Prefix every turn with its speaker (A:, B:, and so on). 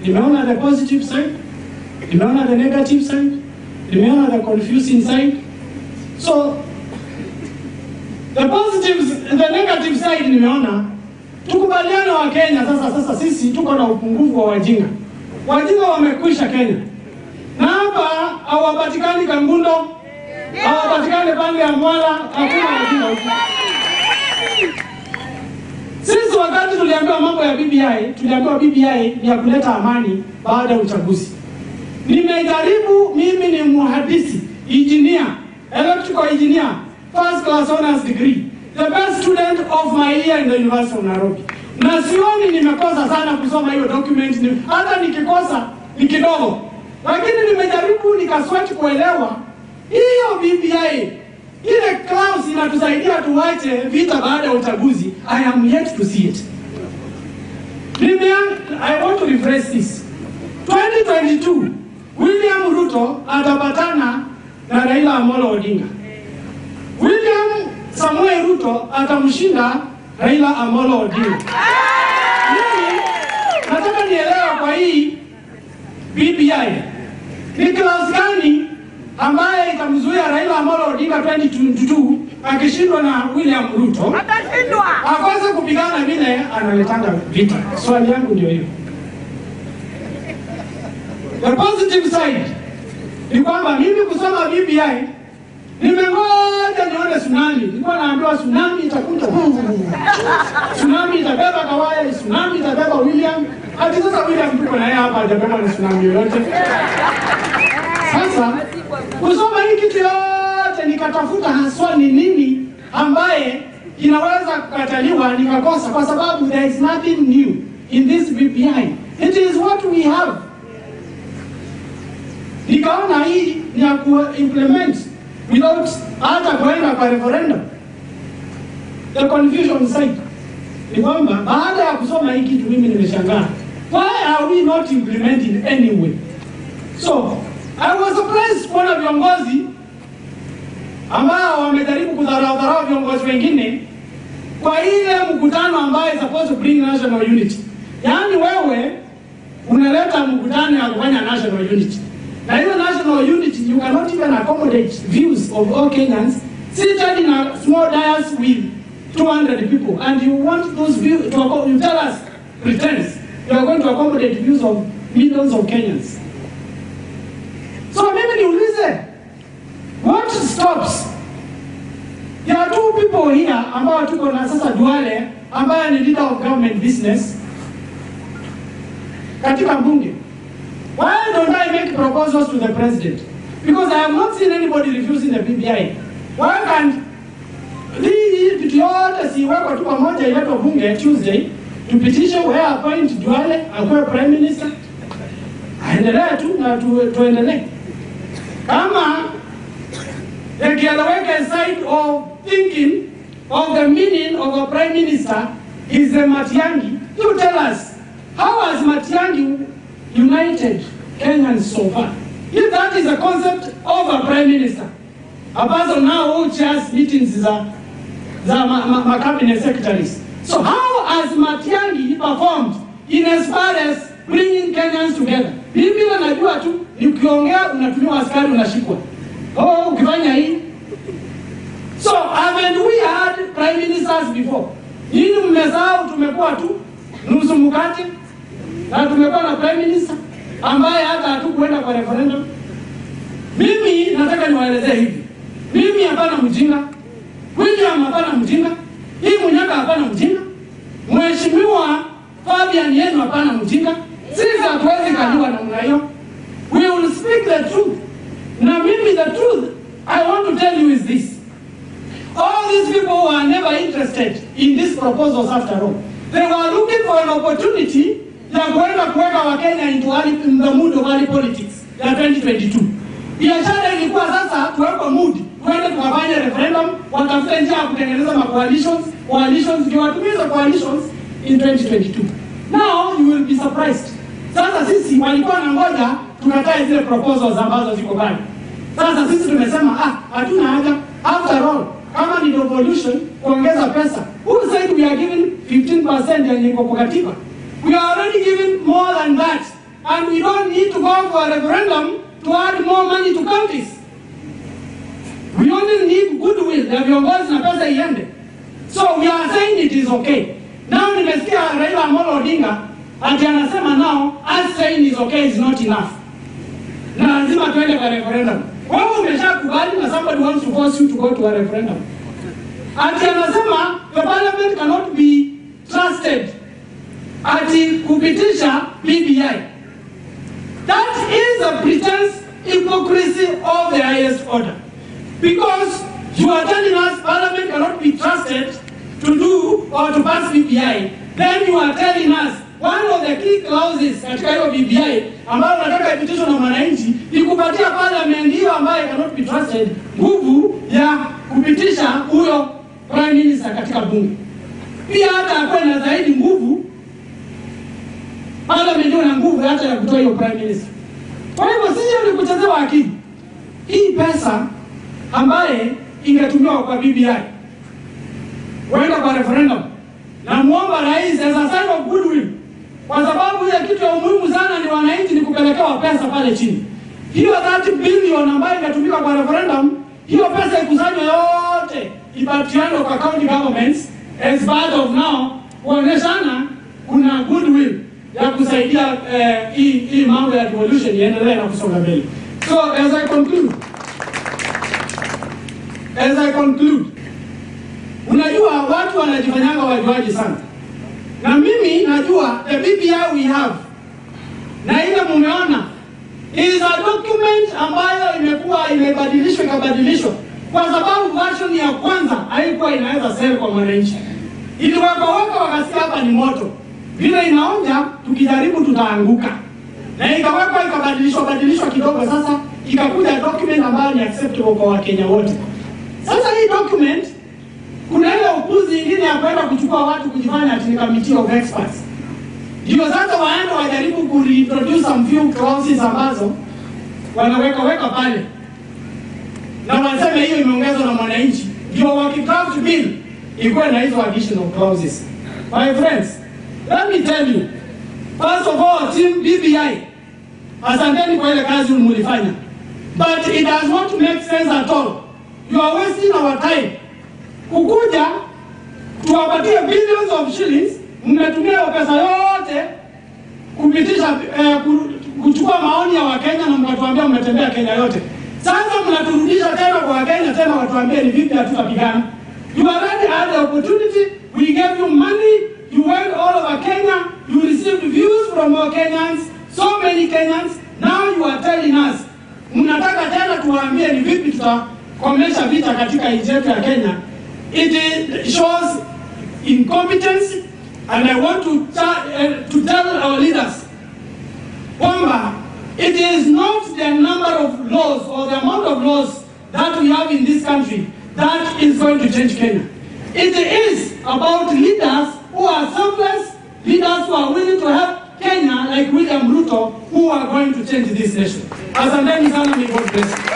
A: nimeona the positive side, nimeona the negative side, nimeona the confusing side. So the positives, the negative side nimeona tukubaliane wa Kenya sasa. Sasa sisi tuko na upungufu wa wajinga, wajinga wamekwisha Kenya, na hapa hawapatikani Kangundo, hawapatikani pande ya Mwala, hakuna wajinga huko. Sisi wakati tuliambiwa mambo ya BBI, tuliambiwa BBI ni ya kuleta amani baada ya uchaguzi. Nimejaribu, mimi ni mhandisi, engineer, electrical engineer, first class honors degree, the best student of my year in the University of Nairobi. Na sioni nimekosa sana kusoma hiyo document, ni, hata nikikosa ni kidogo, lakini nimejaribu nikaswati kuelewa hiyo BBI ile clause inatusaidia tuwache vita baada ya uchaguzi. I am yet to see it. Nimean, I want to rephrase this. 2022 William Ruto atapatana na Raila Amolo Odinga. William Samuel Ruto atamshinda Raila Amolo Odinga. Mimi nataka nielewa kwa hii BBI ni clause gani ambaye itamzuia Raila Amolo Odinga 2022 akishindwa na William Ruto
B: Atashindwa.
A: akaweza kupigana vile analetanga vita. Swali yangu ndio hiyo. The positive side ni kwamba mimi kusoma BBI nimengoja nione tsunami. Nilikuwa naambiwa tsunami itakuja, tsunami itabeba Kawaya, tsunami itabeba William. Hadi sasa William tuko na yeye hapa, hajabeba na tsunami yoyote. Sasa kusoma hii kitu yote nikatafuta haswa ni nini ambaye inaweza kukataliwa nikakosa, kwa sababu there is nothing new in this BBI. It is what we have. Nikaona hii ni ya ku implement without hata kuenda kwa referendum. The confusion side ni kwamba baada ya kusoma hii kitu mimi nimeshangaa, why are we not implementing anyway? So I was surprised kuona viongozi ambao wamejaribu kudharau dharau viongozi wengine kwa ile mkutano ambayo is supposed to bring national unity. Yaani wewe unaleta mkutano ya kufanya national unity, na hiyo national unity you cannot even accommodate views of all Kenyans seated in a small dais with 200 people and you want those views to acco- you tell us pretense you are going to accommodate views of millions of Kenyans. So mimi niulize, what stops? There are two people here ambao tuko na sasa Duale ambaye ni leader of government business katika bunge. Why don't I make proposals to the president? Because I have not seen anybody refusing the BBI. Why can't hii vitu yote siwekwa tu pamoja iletwe bunge Tuesday tupitishe where appoint Duale akuwe prime minister aendelee tu na tu, tuendelee kama yakieleweka side of thinking of the meaning of a prime minister is the Matiangi, you tell us how has Matiangi united Kenyans so far? If that is a concept of a prime minister, a person now who chairs meetings za za ma, ma, ma cabinet secretaries. So how has Matiangi performed in as far as bringing Kenyans together? Mimi bila najua tu ni ukiongea unatumiwa askari unashikwa. Oh, ukifanya hii. So haven't we had prime ministers before? Nini mmesahau tumekuwa tu nusu mkate na tumekuwa na prime minister ambaye hata hatukuenda kwa referendum. Mimi nataka niwaelezee hivi. Mimi hapana mjinga. William hapana mjinga. Hii Munyaka hapana mjinga. Mheshimiwa Fabian yenu hapana mjinga. Sisi hatuwezi kaliwa namna hiyo. We will speak the truth. Na mimi the truth I want to tell you is this. All these people were never interested in these proposals after all. They were looking for an opportunity ya kuenda kuweka Wakenya into early- in the mood of early politics ya 2022. Biashara ilikuwa sasa tuwekwe mood, tuende tukafanye referendum, watafute njia ya kutengeneza ma coalitions, coalitions ndio watumie hizo coalitions in 2022. Now you will be surprised. Sasa sisi walikuwa na ngoja tukatae zile proposals ambazo ziko pale. Sasa sisi tumesema ah, hatuna haja. After all, kama ni devolution kuongeza pesa, who said we are giving 15% yenye iko kwa katiba? We are already giving more than that and we don't need to go for a referendum to add more money to counties. We only need goodwill ya viongozi na pesa iende. So we are saying it is okay. Now nimesikia Raila Amolo Odinga ati anasema now us saying is okay is not enough. Na lazima tuende kwa referendum. Wewe umeshakubali na somebody wants to force you to go to a referendum. Ati anasema the parliament cannot be trusted ati kupitisha BBI. That is a pretense hypocrisy of the highest order. Because you are telling us parliament cannot be trusted to do or to pass BBI. Then you are telling us one of the key clauses katika hiyo BBI ambayo unataka ipitishwe na mwananchi ni kupatia parliament hiyo ambayo cannot be trusted nguvu ya kupitisha huyo prime minister katika bunge. Pia hata akuwe na zaidi nguvu parliament ndio na nguvu hata ya kutoa hiyo prime minister. Kwa hivyo sisi ni kuchezewa akili. Hii pesa ambaye ingetumiwa kwa BBI wenda kwa referendum, na muomba rais as a sign of goodwill, kwa sababu ile kitu ya umuhimu sana ni wananchi ni kupelekewa pesa pale chini. Hiyo 30 billion ambayo ingetumika kwa referendum, hiyo pesa ikusanywe yote ipatiane kwa county governments as part of now kuonyeshana kuna goodwill ya kusaidia eh, hii hii mambo ya devolution iendelee na kusonga mbele. So as I conclude, as I conclude, unajua watu wanajifanyanga wajuaji sana, na mimi najua the BBI we have na ile mumeona is a document ambayo imekuwa imebadilishwa ikabadilishwa, kwa sababu version ya kwanza haikuwa inaweza sell kwa mwananchi, iliwekaweka wakasikia hapa ni moto, vile inaonja, tukijaribu tutaanguka, na ikawekwa ikabadilishwa badilishwa kidogo, sasa ikakuja document ambayo ni acceptable kwa Wakenya wote. Sasa hii document kuna ile upuzi ingine ya kwenda kuchukua watu kujifanya ati ni committee of experts ndio sasa waende wajaribu kureintroduce some few clauses ambazo wanaweka weka pale na waseme hiyo imeongezwa na mwananchi, ndio wakidraft bill ikuwe na hizo additional clauses. My friends, let me tell you, first of all, team BBI, asanteni kwa ile kazi mlifanya, but it does not make sense at all. You are wasting our time kukuja tuwapatie billions of shillings mmetumia hiyo pesa yote kupitisha eh, ku- kuchukua maoni ya Wakenya na mkatuambia mmetembea Kenya yote. Sasa mnaturudisha tena kwa Wakenya tena watuambie ni vipi hatutapigana. You already had the opportunity, we gave you money, you went all over Kenya, you received views from our Kenyans, so many Kenyans. Now you are telling us mnataka tena tuwaambie ni vipi tutakomesha vita katika nchi yetu ya Kenya. It is- shows incompetence and I want to, ta- uh, to tell our leaders kwamba it is not the number of laws or the amount of laws that we have in this country that is going to change Kenya. It is about leaders who are selfless, leaders who are willing to help Kenya like William Ruto who are going to change this nation. Asanteni sana, may God bless you.